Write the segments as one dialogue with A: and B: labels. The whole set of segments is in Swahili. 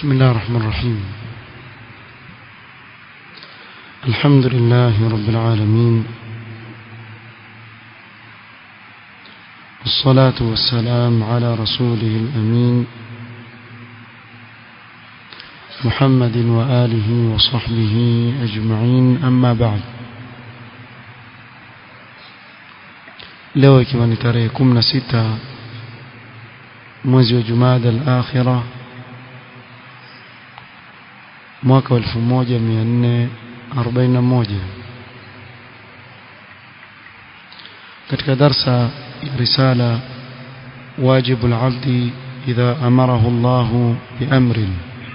A: بسم الله الرحمن الرحيم الحمد لله رب العالمين والصلاة والسلام على رسوله الأمين محمد وآله وصحبه أجمعين أما بعد leo ikiwa ni tarehe 16 mwezi wa Jumada al-Akhira mwaka wa 1441 katika darsa ya risala واجب العبد إذا أمره الله بأمر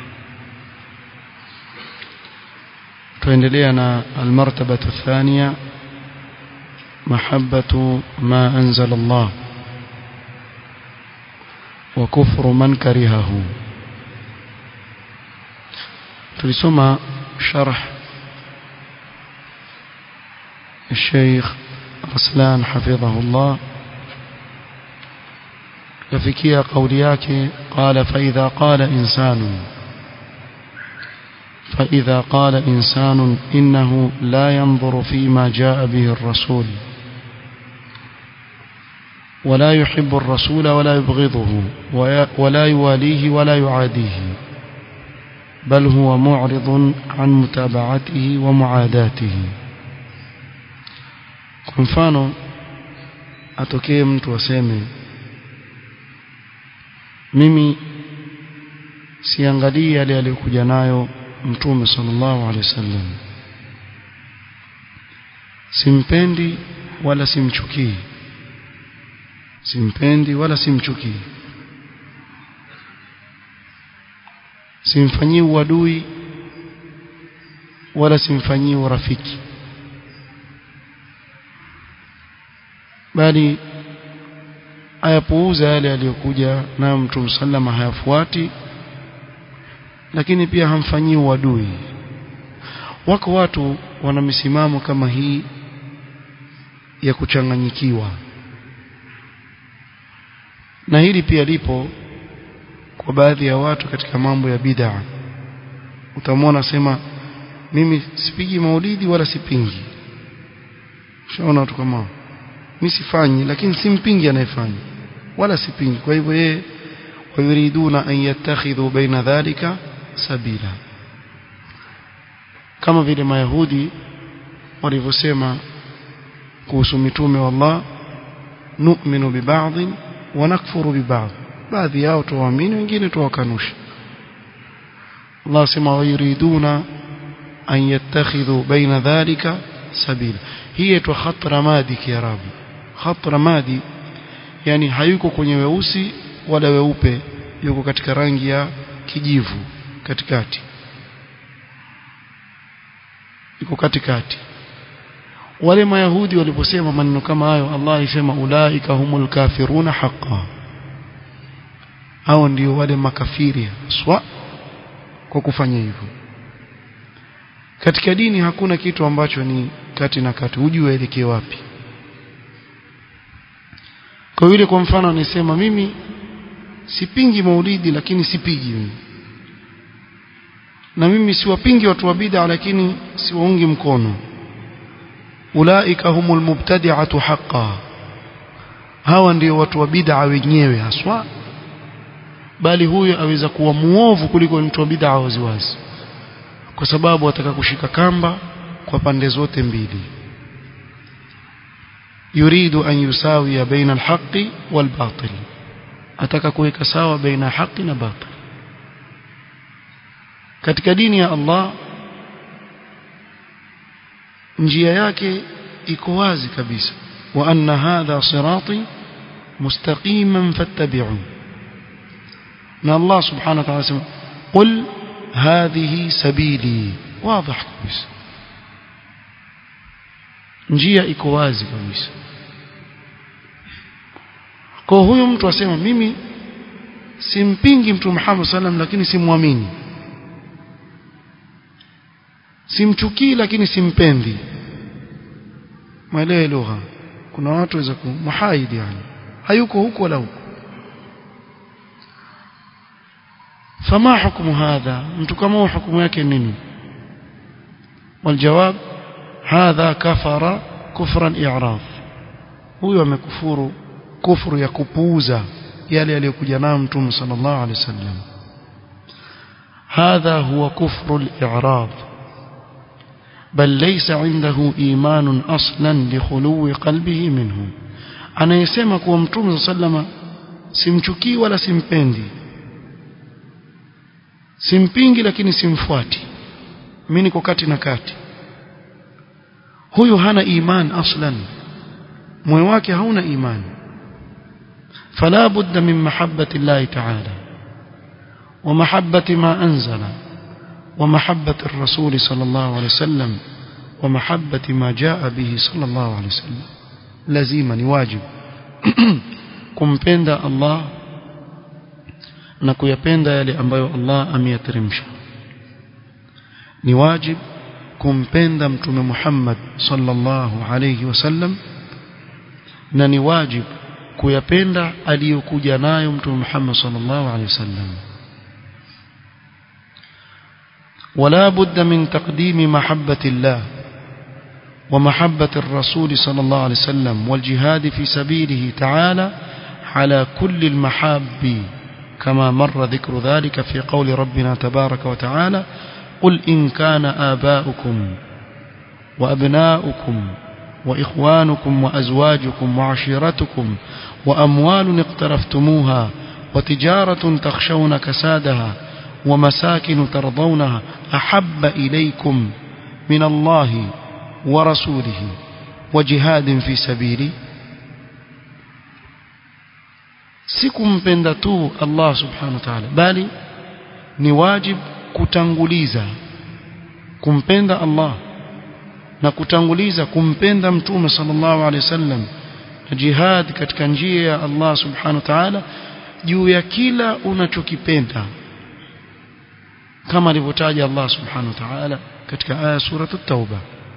A: تندلينا المرتبة الثانية محبة ما أنزل الله وكفر من كرهه تلسمى شرح الشيخ رسلان حفظه الله كفكية قولياك قال فإذا قال إنسان فإذا قال إنسان إنه لا ينظر فيما جاء به الرسول ولا يحب الرسول ولا يبغضه ولا يواليه ولا يعاديه بل هو معرض عن متابعته ومعاداته kwa mfano atokee mtu aseme mimi siangalii yale aliyokuja nayo mtume sallallahu alaihi wasallam simpendi wala simchukii simpendi wala simchukii simfanyii uadui wala simfanyii urafiki bali ayapuuza yale aliyokuja nayo mtume sallama hayafuati lakini pia hamfanyii uadui wako watu wana misimamo kama hii ya kuchanganyikiwa na hili pia lipo kwa baadhi ya watu katika mambo ya bid'a utamwona sema mimi sipigi maulidi wala sipingi shaona watu kama mimi sifanyi lakini simpingi anayefanya wala sipingi kwa hivyo yeye wayuriduna an yattakhidhu baina dhalika sabila kama vile mayahudi walivyosema kuhusu mitume wa Allah nu'minu bi ba'd wa nakfuru bi ba'd baadhi yao tuwaamini wengine tuwakanusha Allah sema wayuriduna an yattakhidhu baina dhalika sabila hii itwa khat ramadi kiarabu khat ramadi yani hayuko kwenye weusi wala weupe yuko katika rangi ya kijivu katikati iko katikati wale mayahudi waliposema maneno kama hayo Allah alisema ulaika humul kafiruna haqqan hao ndio wale makafiri swa kwa kufanya hivyo katika dini hakuna kitu ambacho ni kati na kati ujue elekee wapi kwa vile kwa mfano nisema mimi sipingi maulidi lakini sipigi mimi na mimi siwapingi watu wa bid'a lakini siwaungi mkono ulaika humul mubtadi'atu haqqan hawa ndio watu wa bid'a wenyewe haswa bali huyo aweza kuwa muovu kuliko mtu wa bid'a waziwazi kwa sababu ataka kushika kamba kwa pande zote mbili yuridu an yusawiya baina alhaqi walbatil ataka kuweka sawa baina haki na batil katika dini ya Allah njia yake iko wazi kabisa wa anna hadha sirati mustaqiman fattabi'u na Allah subhanahu wa ta'ala sema qul hadhihi sabili wazi kabisa njia iko wazi kabisa kwa huyu mtu asema mimi simpingi mtu Muhammad sallam lakini simwamini simchukii lakini simpendi maelewe lugha kuna watu waweza kumuhaidi yani hayuko huko wala huko فما حكم هذا mtu kama huyo hukumu yake nini والجواب هذا كفر كفرا إعراض huyo amekufuru kufuru ya kupuuza yale aliyokuja nayo mtume sallallahu alaihi wasallam هذا هو كفر الإعراض بل ليس عنده إيمان أصلا لخلو قلبه منه anayesema kuwa mtume sallama simchukii wala simpendi simpingi lakini simfuati mimi niko kati na kati huyu hana iman aslan moyo wake hauna imani فلا بد من محبة الله تعالى ومحبة ما أنزل ومحبة الرسول صلى الله عليه وسلم ومحبة ما جاء به صلى الله عليه وسلم لازما واجب kumpenda Allah na kuyapenda yale ambayo Allah ameyateremsha ni wajib kumpenda mtume Muhammad sallallahu alayhi wasallam na ni wajib kuyapenda aliyokuja nayo mtume Muhammad sallallahu alayhi wasallam ولا بد من تقديم محبة الله ومحبة الرسول صلى الله عليه وسلم والجهاد في سبيله تعالى على كل المحاب كما مر ذكر ذلك في قول ربنا تبارك وتعالى قل إن كان آباؤكم وأبناؤكم وإخوانكم وأزواجكم وعشيرتكم وأموال اقترفتموها وتجارة تخشون كسادها ومساكن ترضونها أحب إليكم من الله ورسوله وجهاد في سبيله sikumpenda tu Allah subhanahu wa ta'ala bali ni wajib kutanguliza kumpenda Allah na kutanguliza kumpenda mtume sallallahu alaihi wasallam na jihad katika njia ya Allah subhanahu wa ta'ala juu ya kila unachokipenda kama alivyotaja Allah subhanahu wa ta'ala katika aya sura at-tauba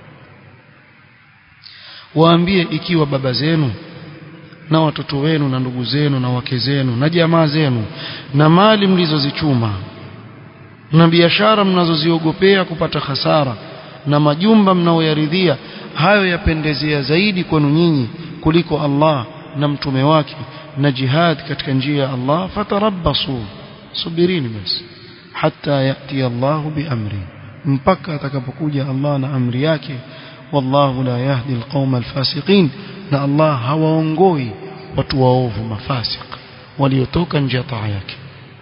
A: waambie ikiwa baba zenu na watoto wenu na ndugu zenu na wake zenu na jamaa zenu na mali mlizozichuma na biashara mnazoziogopea kupata hasara na majumba mnaoyaridhia hayo yapendezea zaidi kwenu nyinyi kuliko Allah na mtume wake na jihad katika njia ya Allah fatarabbasu subirini basi hatta yati Allah biamri mpaka atakapokuja Allah na amri yake wallahu la yahdi alqawma alfasiqin na Allah hawaongoi watu waovu mafasik waliotoka nje ya taa yake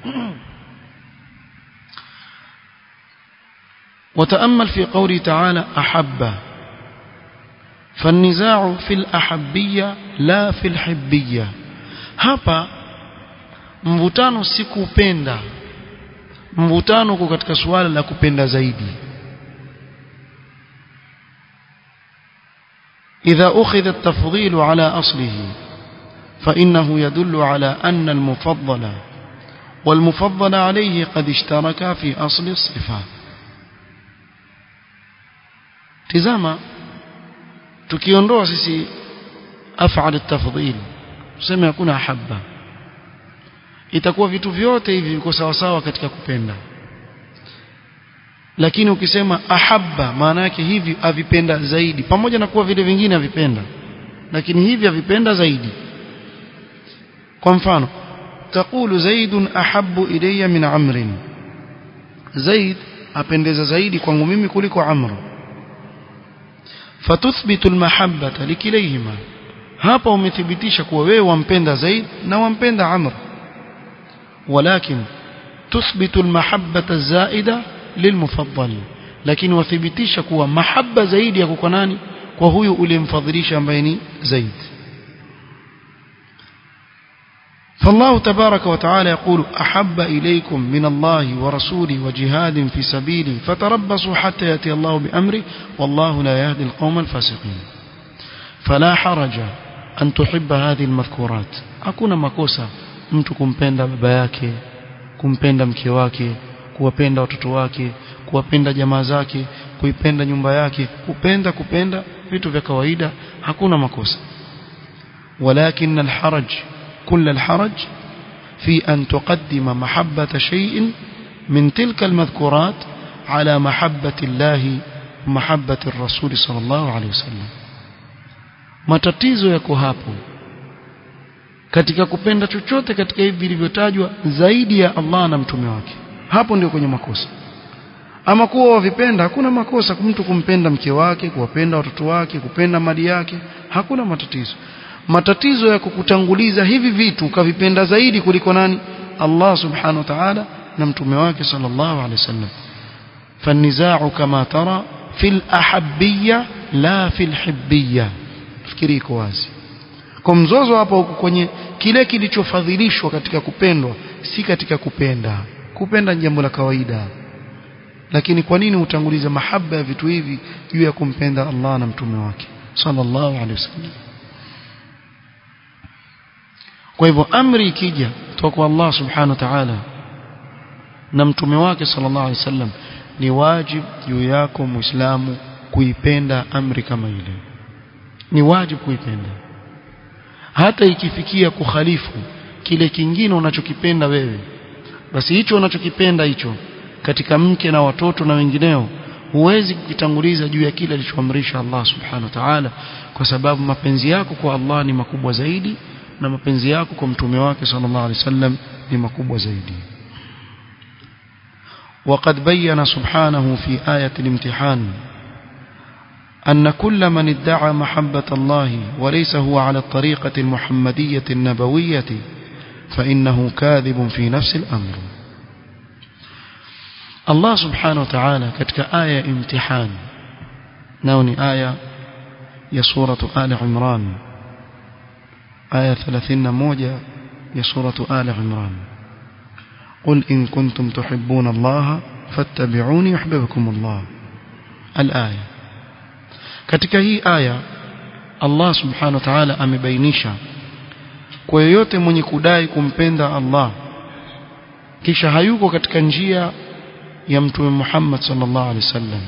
A: وتأمل في قوله تعالى أحب فالنزاع في الأحبية لا في الحبية hapa mvutano si kupenda mvutano uko katika suala la kupenda zaidi إذا أخذ التفضيل على أصله فإنه يدل على أن المفضل والمفضل عليه قد اشتركا في أصل الصفات tizama tukiondoa sisi af'al at-tafdhil tuseme hakuna habba itakuwa vitu vyote hivi viko sawa sawa katika kupenda lakini ukisema ahabba maana yake hivi avipenda zaidi pamoja na kuwa vile vingine avipenda lakini hivi avipenda zaidi kwa mfano تقول زيد أحب إلي من عمرو زيد apendeza zaidi kwangu mimi kuliko amr fatuthbitu almahabbata likilayhima hapa umethibitisha kuwa wewe wampenda zaid na wampenda amr walakin tuthbitu almahabbata zaida lilmufaddal lakini wathibitisha kuwa mahabba zaidi yako kwa nani kwa huyu uliyemfadhilisha ambaye ni zaid فالله تبارك وتعالى يقول أحب إليكم من الله ورسوله وجهاد في سبيله فتربصوا حتى يأتي الله بأمره والله لا يهدي القوم الفاسقين فلا حرج أن تحب هذه المذكورات أكون مكوسا mtu kumpenda baba yake kumpenda mke wake kuwapenda watoto wake kuwapenda jamaa zake kuipenda nyumba yake kupenda kupenda vitu vya kawaida hakuna makosa walakin alharaj كل الحرج في أن تقدم محبة شيء من تلك المذكورات على محبة الله ومحبة الرسول صلى الله عليه وسلم matatizo yako hapo katika kupenda chochote katika hivi vilivyotajwa zaidi ya Allah na mtume wake hapo ndio kwenye makosa ama kuwa wavipenda hakuna makosa mtu kumpenda mke wake kuwapenda watoto wake kupenda mali yake hakuna matatizo matatizo ya kukutanguliza hivi vitu ukavipenda zaidi kuliko nani Allah subhanahu wa ta'ala na mtume wake sallallahu alaihi wasallam فالنزاع كما ترى في الأحبية لا في الحبية fikiri iko wazi kwa mzozo hapa huko kwenye kile kilichofadhilishwa katika kupendwa si katika kupenda kupenda ni jambo la kawaida lakini kwa nini utanguliza mahaba ya vitu hivi juu ya kumpenda Allah na mtume wake sallallahu alaihi wasallam kwa hivyo amri ikija kutoka kwa Allah subhanahu wa ta'ala na mtume wake sallallahu alaihi wasallam ni wajib juu yako muislamu kuipenda amri kama ile ni wajib kuipenda hata ikifikia kukhalifu kile kingine unachokipenda wewe basi hicho unachokipenda hicho katika mke na watoto na wengineo huwezi kukitanguliza juu ya kile alichoamrisha Allah subhanahu wa ta'ala kwa sababu mapenzi yako kwa Allah ni makubwa zaidi na mapenzi yako kwa mtume wake sallallahu alaihi wasallam ni makubwa zaidi وقد بين سبحانه في آية الامتحان أن كل من ادعى محبة الله وليس هو على الطريقة المحمدية النبوية فإنه كاذب في نفس الأمر الله سبحانه وتعالى كتك آية امتحان نوني آية يا سورة آل عمران آية ثلاثين موجة يا سورة آل عمران قل إن كنتم تحبون الله فاتبعوني يحببكم الله الآية katika hii aya Allah subhanahu wa ta'ala amebainisha kwa yoyote mwenye kudai kumpenda Allah kisha hayuko katika njia ya mtume Muhammad sallallahu alaihi wasallam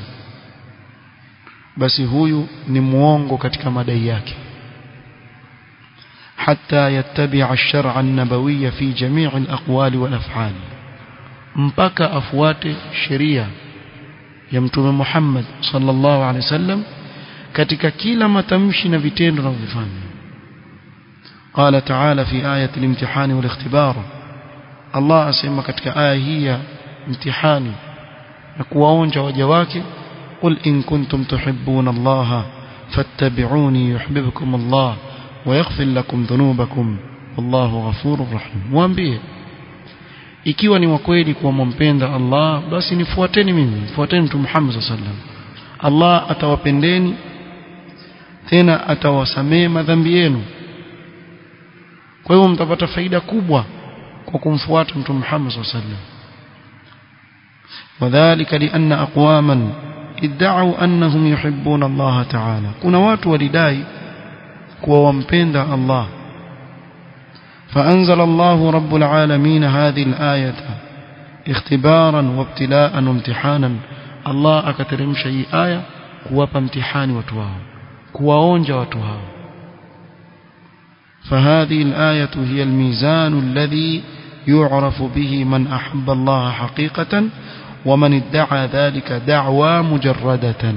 A: basi huyu ni muongo katika madai yake حتى يتبع الشرع النبوي في جميع الأقوال والأفعال mpaka afuate sheria ya mtume Muhammad sallallahu alaihi wasallam katika kila matamshi na vitendo anavyofanya قال تعالى في آية الامتحان والاختبار الله asema katika aya hii ya mtihani na kuwaonja waja wake قل إن كنتم تحبون الله فاتبعوني يحببكم الله ويغفر لكم ذنوبكم والله غفور رحيم mwambie ikiwa ni wakweli kuwa mmpenda Allah basi nifuateni mimi fuateni mtume Muhammad sallallahu alaihi wasallam Allah atawapendeni tena atawasamee madhambi yenu kwa hiyo mtapata faida kubwa kwa kumfuata mtume Muhammad sallallahu alaihi wasallam وذلك لأن أقواما ادعوا أنهم يحبون الله تعالى كنا watu walidai kuwa wampenda Allah فأنزل الله رب العالمين هذه الآية اختبارا وابتلاء وامتحانا الله أكترم شيء آية kuwapa mtihani watu wao kuwaonja watu hao فهذه الآية هي الميزان الذي يعرف به من أحب الله حقيقة ومن ادعى ذلك دعوى مجردة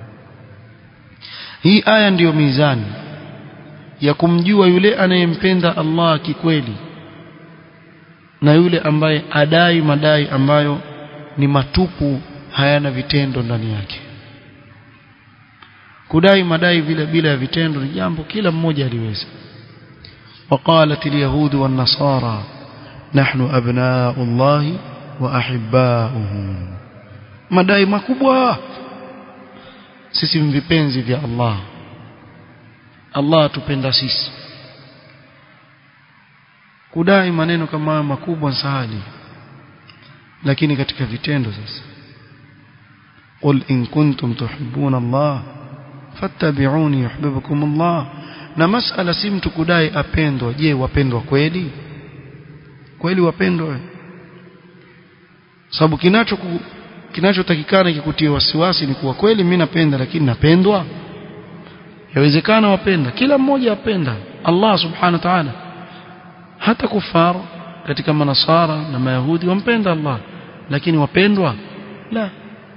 A: هي آية ndio mizani ya kumjua yule anayempenda Allah kikweli na yule ambaye adai madai ambayo ni matupu hayana vitendo ndani yake kudai madai vile bila ya vitendo ni jambo kila mmoja aliweza وقالت اليهود والنصارى نحن أبناء الله وأحباؤه madai makubwa sisi vipenzi vya Allah Allah atupenda sisi kudai maneno kama hayo makubwa sahali lakini katika vitendo sasa قل إن كنتم تحبون الله fattabi'uni yuhibbukum Allah na masala si mtu kudai apendwa je wapendwa kweli kweli wapendwa sababu kinacho kinachotakikana kikutie wasiwasi ni kuwa kweli mimi napenda lakini napendwa yawezekana wapenda kila mmoja apenda Allah subhanahu wa ta'ala hata kufar katika manasara na mayahudi wampenda Allah lakini wapendwa la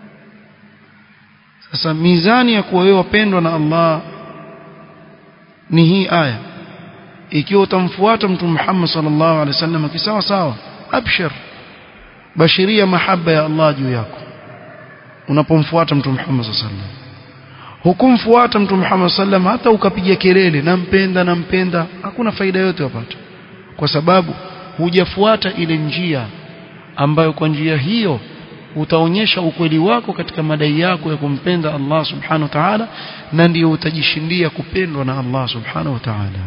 A: sasa mizani ya kuwa wewe wapendwa na Allah ni hii aya ikiwa utamfuata mtume Muhammad sallallahu alaihi wasallam kisawa sawa abshir bashiria mahaba ya Allah juu yako unapomfuata mtume Muhammad sallallahu alaihi wasallam hukumfuata mtume Muhammad sallam hata ukapiga kelele nampenda nampenda hakuna faida yote wapata kwa sababu hujafuata ile njia ambayo kwa njia hiyo utaonyesha ukweli wako katika madai yako ya kumpenda Allah subhanahu wa ta'ala na ndio utajishindia kupendwa na Allah subhanahu wa ta'ala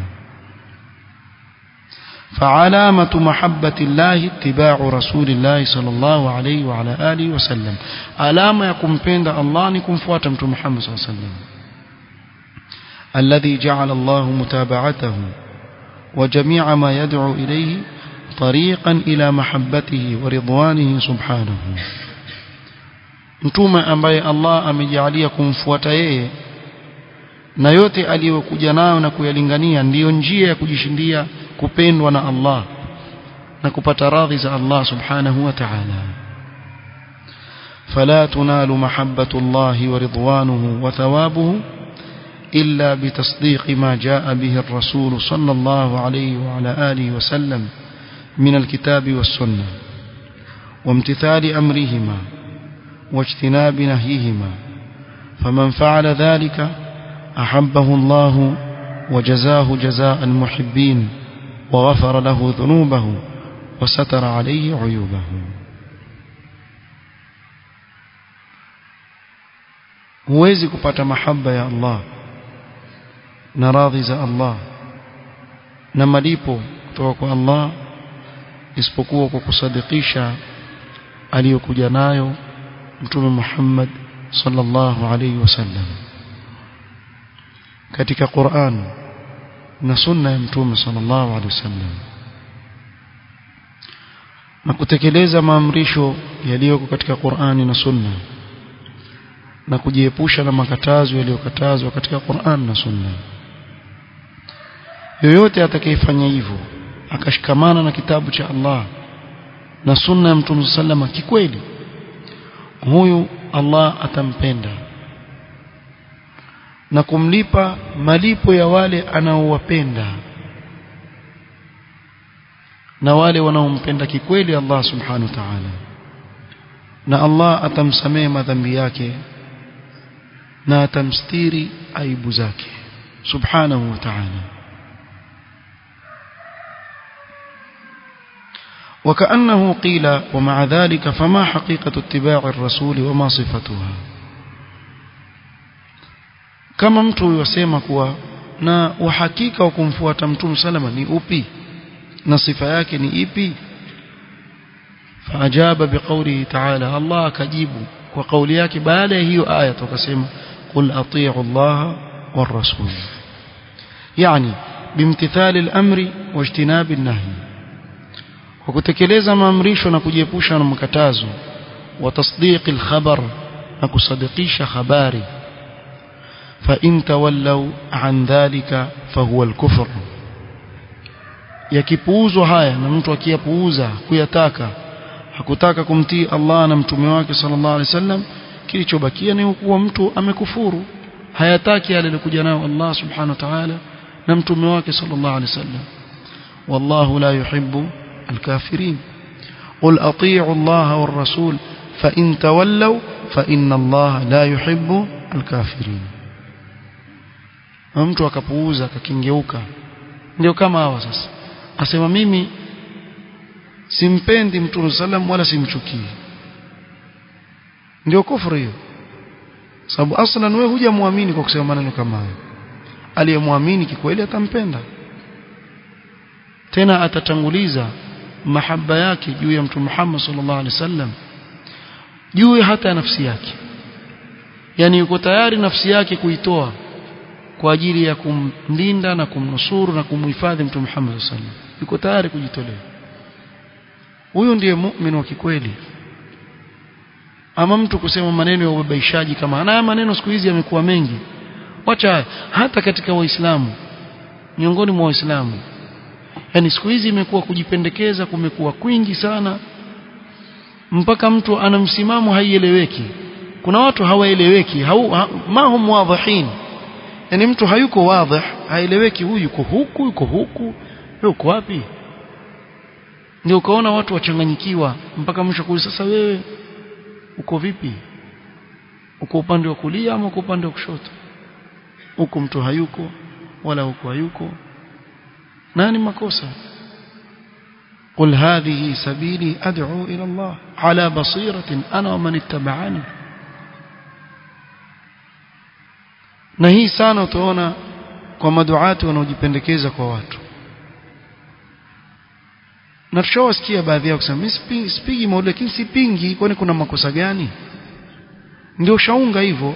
A: فعلامة محبة الله اتباع رسول الله صلى الله عليه وعلى آله وسلم علامة يكون بين الله نكون فواتم محمد صلى الله عليه وسلم الذي جعل الله متابعته وجميع ما يدعو إليه طريقا إلى محبته ورضوانه سبحانه mtume ambaye Allah amejalia kumfuata yeye na yote aliyokuja nayo na kuyalingania ndiyo njia ya kujishindia kupendwa na Allah na kupata radhi za Allah subhanahu wa ta'ala فلا تنال محبة الله ورضوانه وثوابه إلا بتصديق ما جاء به الرسول صلى الله عليه وعلى آله وسلم من الكتاب والسنة وامتثال أمرهما واجتناب نهيهما فمن فعل ذلك أحبه الله وجزاه جزاء المحبين وغفر له ذنوبه وستر عليه عيوبه huwezi kupata mahaba ya Allah na radhi za Allah na malipo kutoka kwa Allah isipokuwa kwa kusadikisha aliyokuja nayo mtume Muhammad sallallahu alaihi wasallam katika Qur'an na sunna ya mtume sallallahu alaihi wasallam na kutekeleza maamrisho yaliyoko katika Qur'ani na sunna na kujiepusha na makatazo yaliyokatazwa katika Qur'an na sunna yoyote atakayefanya hivyo akashikamana na kitabu cha Allah na sunna ya mtume sallama kikweli huyu Allah atampenda na kumlipa malipo ya wale anaowapenda na wale wanaompenda kikweli Allah subhanahu wa ta'ala na Allah atamsamehe madhambi yake na atamstiri aibu zake subhanahu wa ta'ala وكأنه قيل ومع ذلك فما حقيقة اتباع الرسول وما صفتها kama mtu yosema kuwa na uhakika wa kumfuata mtume salama ni upi na sifa yake ni ipi faajaba biqaulihi ta'ala Allah akajibu kwa kauli yake baada ya hiyo aya tukasema qul atii'u Allah war rasul yani bimtithali al-amri wajtinabi an-nahy kwa kutekeleza maamrisho na kujiepusha na makatazo wa tasdiqi al-khabar na kusadikisha habari فإن تولوا عن ذلك فهو الكفر yakipuuzwa haya na mtu akiyapuuza kuyataka hakutaka kumtii Allah na mtume wake sallallahu alaihi wasallam kilichobakia ni kuwa mtu amekufuru hayataki yale alikuja nayo Allah subhanahu wa ta'ala na mtume wake sallallahu alaihi wasallam wallahu la yuhibbu alkafirin qul atii'u Allah war rasul fa in tawallaw fa inna Allah la yuhibbu alkafirin na mtu akapuuza akakingeuka ndio kama hawa sasa asema mimi simpendi mtume sallam wala simchukii ndio kufuru hiyo sababu aslan wewe hujamwamini kwa kusema maneno kama hayo aliyemwamini kikweli atampenda tena atatanguliza mahaba yake juu ya mtume Muhammad sallallahu alaihi wasallam juu hata ya nafsi yake yani yuko tayari nafsi yake kuitoa kwa ajili ya kumlinda na kumnusuru na kumhifadhi mtume Muhammad sallallahu alaihi wasallam yuko tayari kujitolea huyo ndiye muumini wa kikweli ama mtu kusema maneno ya ubabaishaji kama haya maneno siku hizi yamekuwa mengi wacha hata katika waislamu miongoni mwa waislamu yani siku hizi imekuwa kujipendekeza kumekuwa kwingi sana mpaka mtu ana msimamo haieleweki kuna watu hawaeleweki hau, ha, ma hum wadhihin yani mtu hayuko wadhih haeleweki huyu yuko huku yuko huku yuko wapi ndio ukaona watu wachanganyikiwa mpaka mwisho kuuliza sasa wewe uko vipi uko upande wa kulia ama uko upande wa kushoto huko mtu hayuko wala huko hayuko nani makosa قل هذه سبيلي أدعو إلى الله على بصيرة أنا ومن اتبعني na hii sana utaona kwa maduati wanaojipendekeza kwa watu na tushawasikia baadhi yao kusema mimi sipigi maulidi lakini sipingi kwani kuna makosa gani ndio shaunga hivyo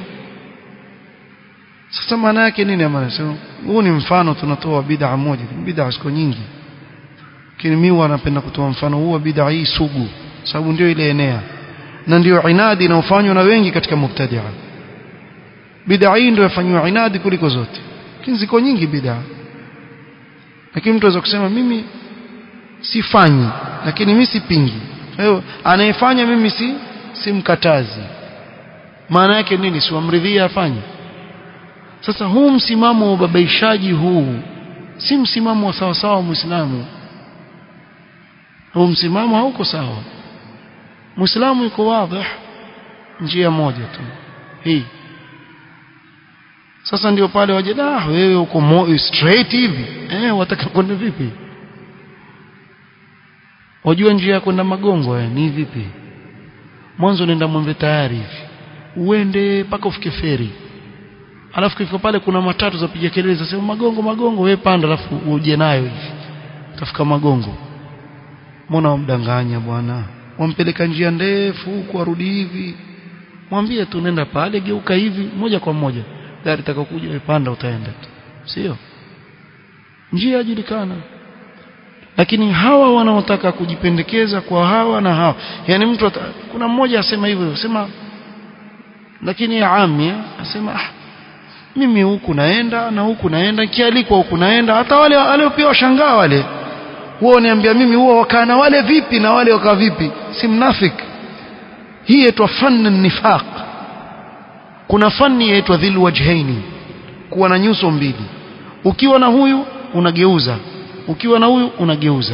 A: sasa maana yake nini amana sema huu ni mfano tunatoa bid'a moja bid'a ziko nyingi lakini mimi wanapenda kutoa mfano huu wa bid'a hii sugu sababu ndio ile enea na ndio inadi inayofanywa na wengi katika mubtadi'a bid'a hii ndio yafanywa inadi kuliko zote lakini ziko nyingi bid'a lakini mtu anaweza kusema mimi sifanyi lakini mimi sipingi kwa hiyo anayefanya mimi si simkatazi maana yake nini siwamridhia afanye sasa huu msimamo wa ubabaishaji huu si msimamo wa sawa sawa muislamu huu msimamo hauko sawa muislamu yuko wazi njia moja tu hii sasa ndio pale waje da wewe uko mo straight hivi eh wataka kwenda vipi wajua njia ya kwenda magongo eh, ni vipi mwanzo nenda mwembe tayari hivi uende mpaka ufike feri alafu kifika pale kuna matatu za piga kelele zasema magongo magongo wewe panda alafu uje nayo hivi utafika magongo mbona wamdanganya bwana wampeleka njia ndefu huku arudi hivi mwambie tu nenda pale geuka hivi moja kwa moja gari takakuja wewe panda utaenda tu sio njia yajulikana lakini hawa wanaotaka kujipendekeza kwa hawa na hawa yani mtu ata, kuna mmoja asema hivyo sema lakini ya ami asema ah, mimi huku naenda na huku naenda kialikwa huku naenda hata wale wale pia washangaa wale wao niambia mimi huwa wakaa na wale vipi na wale wakaa vipi si mnafik hii yaitwa fann nifaq kuna fani yaitwa dhil wajhaini kuwa na nyuso mbili ukiwa na huyu unageuza ukiwa na huyu unageuza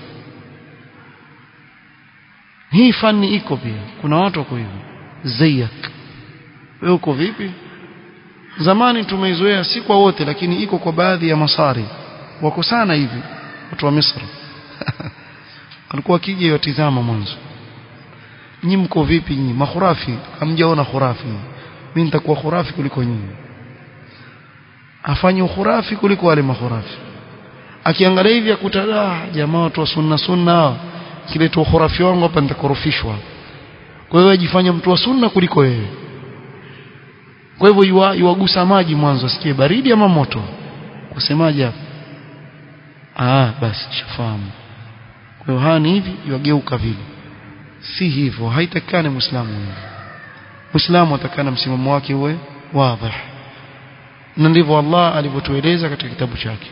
A: hii fani iko pia kuna watu wako hivyo zayak wewe uko vipi zamani tumeizoea si kwa wote lakini iko kwa baadhi ya masari wako sana hivi watu wa Misri alikuwa akija yatizama mwanzo nyinyi mko vipi nyinyi makhurafi hamjaona khurafi mimi nitakuwa khurafi kuliko nyinyi afanye khurafi kuliko wale makhurafi akiangalia hivi akuta jamaa watu wa sunna sunna kile tu khurafi wangu hapa nitakorofishwa kwa hiyo ajifanya mtu wa sunna kuliko wewe kwa hivyo yuwagusa maji mwanzo asikie baridi ama moto kusemaje hapa ah basi shafahamu kwa hiyo hani hivi yuageuka vile si hivyo haitakane muislamu hivi muislamu atakana msimamo wake uwe wazi na ndivyo Allah alivyotueleza katika kitabu chake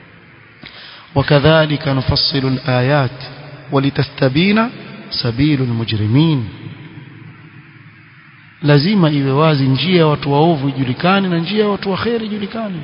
A: وكذلك نفصل الآيات ولتستبين سبيل المجرمين lazima iwe wazi njia ya watu waovu ijulikane na njia ya watu waheri ijulikane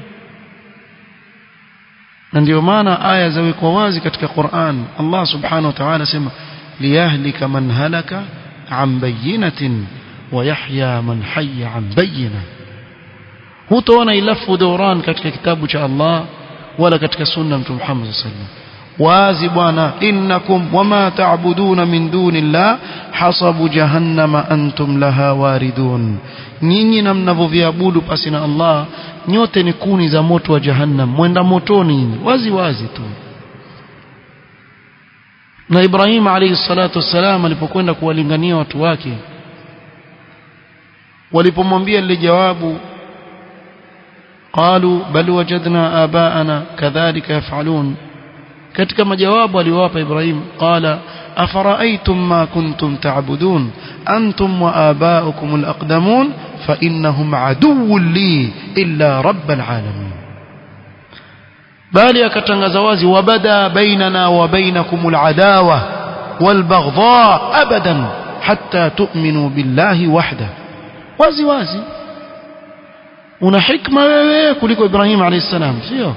A: na ndio maana aya zawekwa wazi katika Qur'an Allah subhanahu wa ta'ala sema liyahlika man halaka an bayyinatin wa yahya man hayya an bayyina hutaona ilafu dawran katika kitabu cha Allah wala katika sunna mtume Muhammad sallallahu alaihi wasallam wazi bwana innakum wama ta'buduna min dunillah hasabu jahannama antum laha waridun nyinyi na mnavyoviabudu pasi na Allah nyote ni kuni za moto wa jahannam mwenda motoni nyinyi wazi wazi tu na Ibrahim alayhi salatu wassalam alipokwenda kuwalingania watu wake walipomwambia lile jawabu قالوا بل وجدنا آباءنا كذلك يفعلون katika majawabu aliwapa Ibrahim qala afara'aytum ma kuntum ta'budun antum wa aba'ukum al-aqdamun fa innahum aduwwun li illa rabbil alamin bali akatangaza wazi wabada bainana wa bainakumul adawa walbaghdha abadan hatta tu'minu billahi wahda wazi wazi una hikma wewe kuliko Ibrahim alayhi salam sio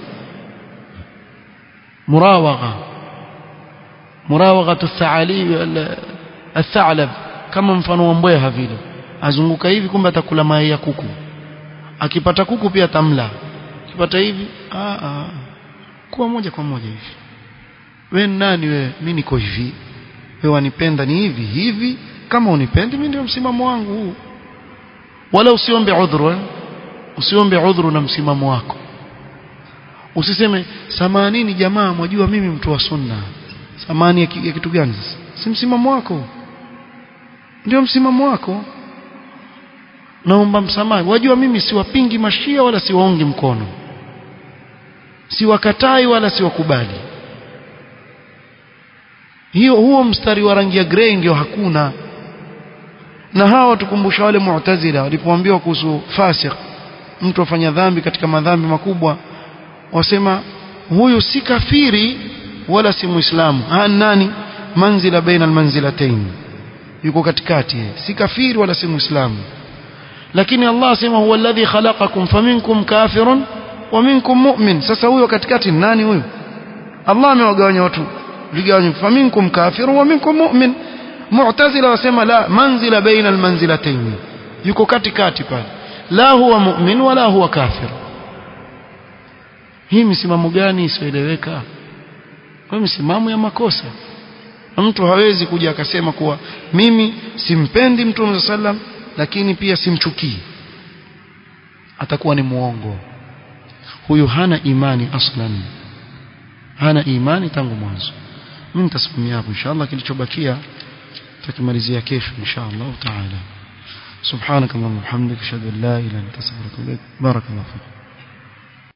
A: murawagha murawagha athalib athalab kama mfano wa mbweha vile azunguka hivi kumbe atakula mayai ya kuku akipata kuku pia tamla akipata hivi a a kuwa moja kwa moja hivi we nani we mimi niko hivi wewe wanipenda ni hivi hivi kama unipendi mimi ndio msimamo wangu huu wala usiombe udhuru eh? usiombe udhuru na msimamo wako usiseme samanini jamaa mwajua mimi mtu wa sunna samani ya, ya kitu gani sasa si msimamo wako ndio msimamo wako naomba msamaha wajua mimi siwapingi mashia wala siwaongi mkono siwakatai wala siwakubali hiyo huo mstari wa rangi ya grey ndio hakuna na hawa tukumbusha wale mu'tazila walipoambiwa kuhusu fasik mtu afanya dhambi katika madhambi makubwa wasema huyu si kafiri wala si muislamu ha nani manzila baina almanzilatayn yuko katikati si kafiri wala si muislamu lakini Allah asema huwa alladhi khalaqakum faminkum kafirun wa minkum mu'min sasa huyo katikati ni nani huyo Allah amewagawanya watu vigawanyo faminkum kafirun wa minkum mu'min mu'tazila wasema la manzila baina almanzilatayn yuko katikati pale la huwa mu'min wala huwa kafir hii misimamo gani isiyoeleweka kwa misimamo ya makosa mtu hawezi kuja akasema kuwa mimi simpendi mtume sallam lakini pia simchukii atakuwa ni muongo huyu hana imani aslan hana imani tangu mwanzo mimi nitasimamia hapo inshallah kilichobakia tutakimalizia kesho inshallah taala سبحانك اللهم وبحمدك اشهد ان لا اله الا انت استغفرك واتوب اليك بارك الله فيك